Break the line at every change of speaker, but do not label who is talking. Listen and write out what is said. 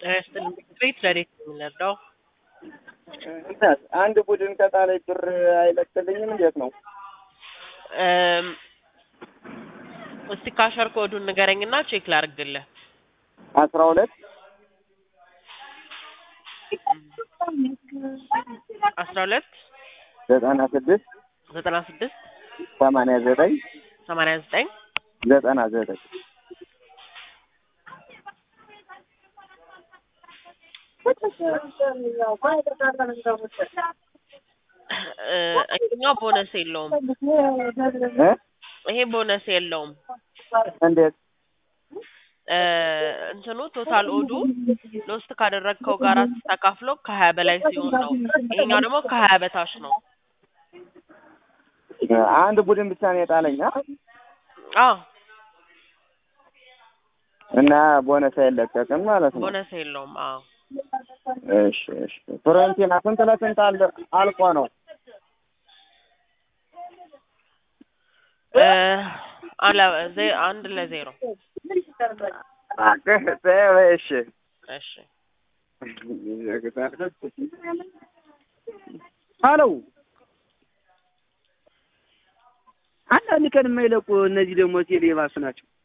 ጤና ቤት ለሬት የምንረዳው
እናት አንድ ቡድን ከጣለች ብር አይለቅልኝም? እንዴት ነው?
እም፣ እስቲ ካሸር ኮዱን ንገረኝና ቼክ ላርግልህ።
አስራ ሁለት
አስራ ሁለት
ዘጠና ስድስት
ዘጠና ስድስት
ሰማንያ ዘጠኝ
ሰማንያ ዘጠኝ
ዘጠና ዘጠኝ
እ፣ ይሄኛው ቦነስ የለውም።
እ?
ይሄ ቦነስ የለውም።
እንዴት?
እ፣ እንትኑ ቶታል ኦዱ ሎስት ካደረግከው ጋር ተካፍሎ ከሀያ በላይ ሲሆን ነው። ይሄኛው ደግሞ ከሀያ በታች ነው።
አንድ ቡድን ብቻ ነው የጣለኝ አ?
አዎ
እና ቦነስ አይለቀቅም ማለት ነው።
ቦነስ የለውም። አዎ
እሺ እሺ። ፍሮንቲና ስንት ለስንት አለ አልቆ ነው?
እ፣ አለ ዜ- አንድ ለዜሮ
እባክህ ተይው፣ እሺ
እሺ
ሀሎ አንዳንድ ቀን የማይለቁ እነዚህ ደግሞ ቴሌ ባሱ ናቸው።